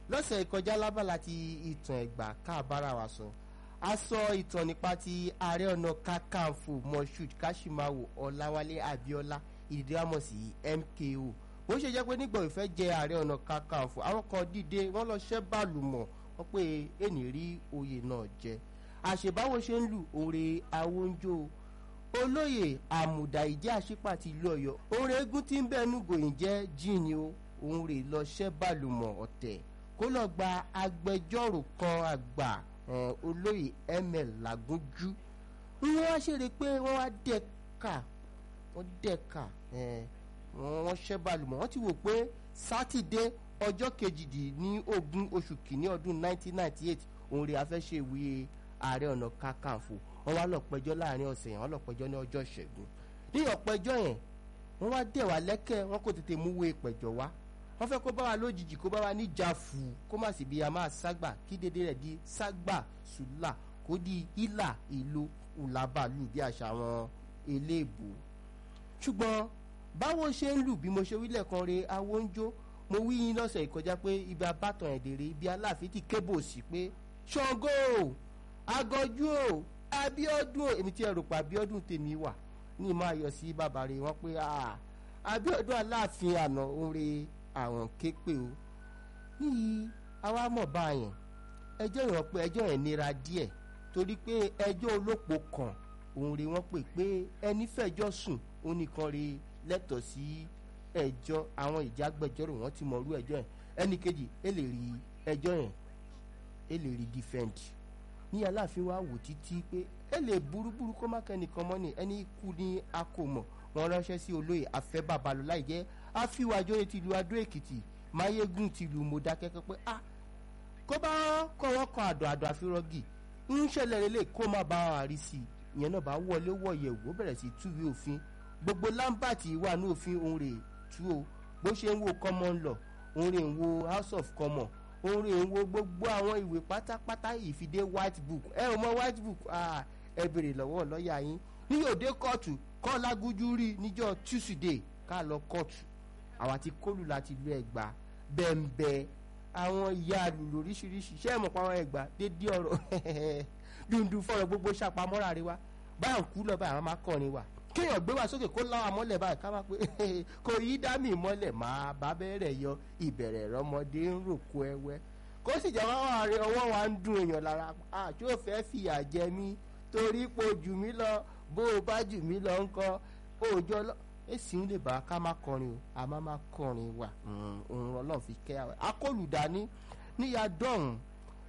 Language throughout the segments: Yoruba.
lọ́sẹ̀ ìkọjá lábàlá ti ìtàn ẹ̀gbà káàbára wa sọ a sọ ìtàn nípa ti ààrẹ ọ̀nà kakanfò moshood kashimawo ọ̀làwálé abiola ìdírámọ̀ sí mko bó ṣe jẹ́ pé nígbà ìfẹ́ jẹ ààrẹ ọ̀nà kakanfò àwọn kan dìde wọ́n lọ ṣẹ́ bàlùmọ̀ wọ́n pé ènì rí oyè náà jẹ àṣebáwo ṣe ń lù òre awonjo olóyè àmùdá ìjẹ́ àṣípà ti ìlú ọ̀yọ́ òun rẹ̀ eégún tí ń bẹ́ẹ̀nu gòyìn jẹ́ jíìnì o òun rè lọ ṣẹ́ bàlùmọ̀ ọ̀tẹ̀ kó lọ gba agbẹjọ́rò kan àgbà olóyè ml làgúnjú wọ́n wá ṣeré pé wọ́n wá dẹ́ka wọ́n dẹ́ka wọ́n ṣẹ́ bàlùmọ̀ wọ́n ti wò pé sátidé ọjọ́ kejìdínlógún oṣù kìíní ọdún 1998 òun rè afẹ́ṣe ìwúye ààrẹ ọ̀nà kakanfò wọ́n wá lọ pẹjọ́ láàrin ọ̀sẹ̀ yẹn wọ́n lọ pẹjọ́ ní ọjọ́ ìṣẹ́gun ní ọ̀pẹjọ́ yẹn wọ́n wá dẹ̀ wá lẹ́kẹ̀ wọ́n kò tètè mú wé pẹ̀jọ́ wá wọ́n fẹ́ kó bá wa lójijì kó bá wa níjà fù kó má sì bí a máa ságbà kí dédé rẹ̀ di ságbà sùlà kó di ìlà ìlú ùlàbàlù bí àṣà àwọn eléèbó ṣùgbọ́n báwo ṣe ń lù bí mo ṣe wílẹ̀ kan re awóńjó mo wí yín lọ́sẹ̀ ìkọjá pé ibi abátan ẹ̀dẹ̀rẹ̀ ibi aláàfin ti kébò sí pé ṣàngó agọjú o abiodun o èmi tí ẹ rò pa abiodun tèmi wà ní máa yọ sí bàbá rẹ wọn pé abiodun aláàfin àná oore àwọn képe o níyì àwa mọ̀ báyẹn ẹjọ́ ìwọ̀n pé ẹjọ́ yẹn nira díẹ̀ torí pé ẹjọ́ olópo kan òun rè wọ́n pè pé ẹni fẹjọ́ sùn ó nìkan rè lẹ́tọ̀ọ́ sí ẹjọ́ àwọn ìjágbẹ́jọ́rò wọ́n ti mọ̀ orú ẹjọ́ yẹn ẹnì kejì ẹ lè rí ẹjọ́ yẹn ẹ lè rí defend ní aláàfin wa wò títí pé ẹ lè burúburú kó má kẹ́nìkan mọ́ ni ẹni kú ní akómọ̀ wọn ránṣẹ́ sí olóyè afẹ́ babalọ láì jẹ́ àfiwájọ́ ti lu adó èkìtì máyégún ti lu mọ̀dákẹ́kẹ́ pé ah kó bá kọ́ wọ́n kan àdó àdó àfirọ́gì ń ṣẹlẹ̀ lélẹ̀ kó má bá wa rí sí i ìyẹn náà bá wọlé wọ̀yẹ̀ wò bẹ̀rẹ̀ sí túwé òfin gbogbo lámbàtì wà ní òfin òun rè tú o bó ṣe ń wo common law òun rè ń wo house of common òun rè ń wo gbogbo àwọn ìwé pátápátá ìfidé white book ẹ ò mọ white book ẹ bèrè lọ́wọ́ lọ́ọ̀yà yín ní òde kóòtù kọ́ lágúnjú rí níjọ́ tuesday ká lọ kóòtù àwa ti kólù láti lu ẹgbà bẹ́ẹ̀nbẹ́ àwọn ìyá àlùlù oríṣiríṣi ṣé ẹ̀ mọ̀ pa àwọn ẹgbà dédé ọ̀rọ̀ dundun fọ̀rọ̀ gbogbo ṣàpamọ́ra rí wa báyà ń kú lọ báyà wọn máa kọrin wa kéèyàn gbé wa sókè kó láwa mọ́lẹ̀ báyìí ká máa pé kò yí dá mi mọ́lẹ̀ máa bá bẹ̀rẹ̀ yọ ìbẹ̀rẹ̀ rọmọdé ń ròkó ẹwẹ́ kó sì jẹ́ wọ́n wà rí ọwọ́ wa ń dun èèyàn lára àjọ fẹ́ fìyà jẹ mí torí pé o jù mí lọ bó o bá jù mí lọ ńkọ́ òòjọ́ lọ èsì ń lè bá ká má kọrin o a má má kọrin wa òun ọlọ́run fi kẹ́ àwẹ̀ akólùdání níyà dọ́hùn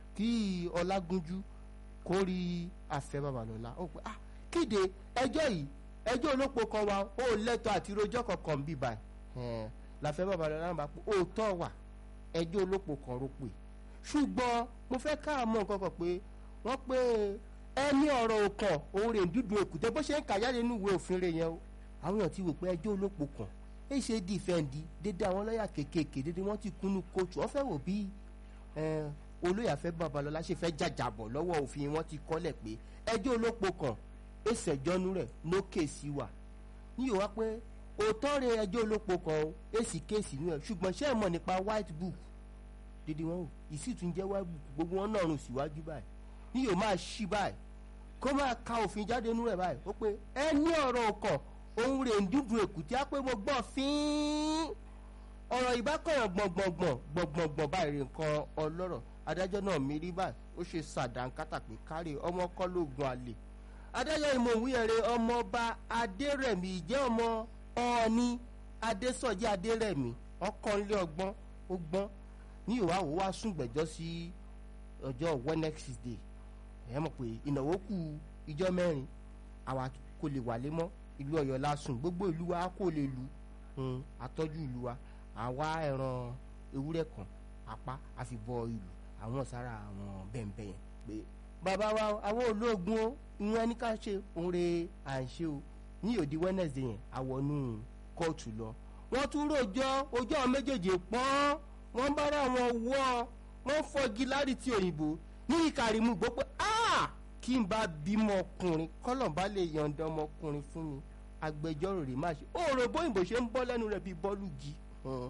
kí ọlágúnjú kó rí àfẹ́ babalọ́lá ó pé ah kéde ẹjọ́ yìí ẹjọ́ olóko kan wa ó lẹ́tọ̀ àti rojọ́ kankan bí báyìí làfẹ́ babalọ́lá náà bá pé òótọ́ wà ẹjọ́ olóko kan ro pé ṣùgbọ́n mo fẹ́ ká mọ̀ nǹkan kan pé wọ́n pé ẹni ọ̀rọ̀ òkàn òun rè ń dúdú èkúté bó ṣe ń kàyáde nínú ìwé òfin rẹ̀ yẹn o àwọn èèyàn ti wò pé ẹjọ́ olóko kan èyí ṣe dìfẹ́ǹdì dédé àwọn lọ́ọ̀yà kéékèèké dédé wọ́n ti kúnnú kóòtù wọ́n fẹ́ wò bí olóyè àfẹ́ babalọ́lá ṣe fẹ́ jàjàbọ̀ lọ́wọ́ òfin wọn ti kọ́lẹ̀ pé ẹjọ́ olóko kan èsèjọ́nú rẹ̀ lókè sí wa ní yóò wá pé òótọ́ rẹ ẹjọ́ olóko kan o èsì kéèsì nú ẹ̀ ṣùgbọ́n ṣé ẹ mọ̀ nípa white book dédé wọn o ìsì tún jẹ́ white book gbogbo wọn náà rùn síwájú báyìí ní yóò máa ṣí báyìí kó máa ka òfin jáde nú rẹ̀ báyìí ó pé ẹ ní ọ̀rọ̀ ọkàn òun rè ń dúdú èkúté á pé mo gbọ́ fín ọ̀rọ̀ ìbákọ̀yàn gbọ̀ngbọ̀ngbọ̀n gbọ̀ngbọ̀ngbọ̀n báyìí rè nǹkan ọlọ́rọ̀ adájọ́ náà mérí báyìí ó ṣe sàdánkátà pé kárí ọmọ kọ́ lóògùn àlè adájọ́ ìmọ̀ òwúyẹ̀rẹ̀ ọmọọba adérẹ̀mí ìjẹ́ ọmọ ọ̀ọ́ni adésọ̀jí adérẹ̀mí ọkànlé ọgbọ́n ó gbọ́n ní ìwáwò wá sún gbẹ̀jọ́ sí ọjọ́ wednesday ẹ̀ mọ̀ pé ìnáwó kù ìjọ mẹ́rin àwa kò lè wálé mọ́ ìlú ọ̀yọ́ lásùn gbogbo ìlú wa kò lè lu àtọ́jú ìlú wa àwa ẹran ewúrẹ́ kan apá àfibọ ìlú àwọn sára àwọn bẹ́ẹ̀nbẹ́ yẹn pé bàbá wa àwọn olóògùn o ìwọ̀n ẹni ká ṣe òǹre à ń ṣe o ní òdi wednesday yẹn àwọnú kóòtù lọ wọ́n tún rojọ́ ojú àwọn méjèèjì pọ́n wọ́n bára wọn wọ́ wọ́n fọ́gi lárí ti òyìnbó ní ìkàrímù gbọ́ pé kí n bá bímọ ọkùnrin kọ́lọ̀ bá lè yọ̀ǹda ọmọkùnrin fún mi agbẹjọ́rò rẹ̀ má ṣe òòrò bóyìnbó ṣe ń bọ́ lẹ́nu rẹ̀ bíi bọ́ọ̀lù jí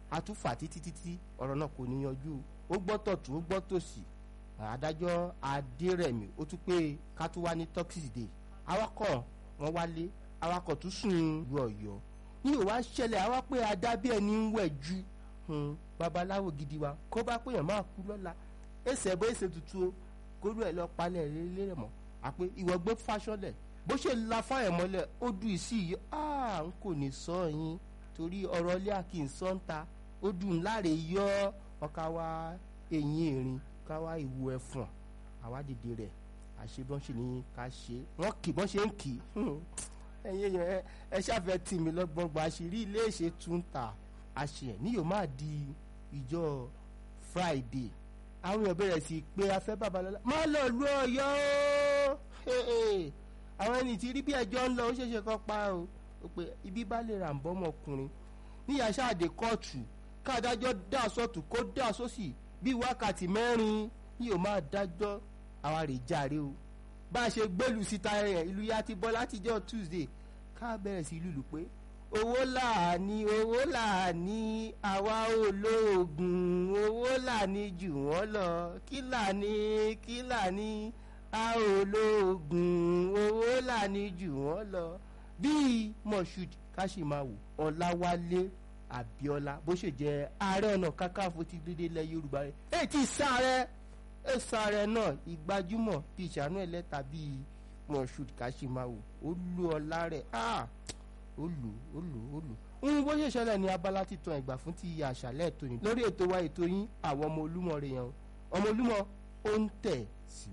àtúfà títí títí ọ̀rọ̀ náà kò ní yanjú ó gbọ́ tọ̀tún ó gbọ́ tòsì adájọ́ adérẹ̀mí ó tún pé ká tún wá ní tọ́kísìdè awakọ̀ wọn wálé awakọ̀ tún sùn lu ọ̀yọ́ ní ìwà ṣẹlẹ̀ àwa pé adá bí ẹni ń wẹ̀ ju babaláwo gidi wa kó bá péyàn máa kú lọ́la ẹsẹ̀ bó ẹsẹ̀ tutù o kóró ẹ̀ lọ palẹ̀ lélẹ̀ mọ́ àpé ìwọ gbé fáṣọlẹ̀ bó ṣe la fáyẹ̀ mọ́lẹ̀ ó dùn ìsí yìí áà n kò ní sọ yín torí ọ̀rọ̀ ilé àkìnsọ́ ń ta ó dùn láre yọ ọkà wa eyín erin ká wá ìwo ẹ̀fọ̀n àwádìí rẹ̀ àṣe bọ́n ṣe ní ká ṣe wọ́n kì bọ́n ṣe ń kì í ẹ̀yin èèyàn ẹ ṣàfẹ́ tì mí lọ́gbọ̀n gba àṣírí ilé ìṣe tún ta àṣẹ ní yóò máa di ìjọ Friday àwọn èèyàn bẹ̀rẹ̀ sí pé afẹ́ babalọ́lá má lọ lu ọ̀yọ́ o àwọn ẹni tí rí bí ẹjọ́ ń lọ ó ṣeéṣe kọ́ pa o ó pé ibi bá lè rà ń bọ́ ọmọkùnrin níyà ṣáàdé kóòtù káàdájọ́ dà sọ́tù kó dà sósì bí wákàtí mẹ́rin ní yóò máa dájọ́ àwa rè jàre o bá a ṣe gbẹ́lù síta ẹ̀ ìlú ya ti bọ́ látijọ́ Tuesday ká bẹ̀rẹ̀ sí lùlù pé owó làání owó làání àwa olóògùn owó làání jù wọ́n lọ kí làání kí làání a olóògùn owó làání jù wọ́n lọ bíi Moshood Kashimawo Ọláwálé Abíọ́lá bó ṣe jẹ́ ààrẹ ọ̀nà kakanfò ti dédé lẹ Yorùbá rẹ̀ èyí tí sáré ẹ sáré náà ìgbàjúmọ̀ bíi ìṣàánú ẹlẹ́ta bíi Moshood Kashimawo ó lu ọlá rẹ̀ ah ó lù ó lù ó lù ń bó ṣe ṣẹlẹ̀ ní abala títan ìgbà fún ti àṣàlẹ̀ tòní lórí ètò wa ètò yín àwọn ọmọ olúmọ rẹ̀ yẹn ọmọ olúmọ ó ń tẹ̀ sí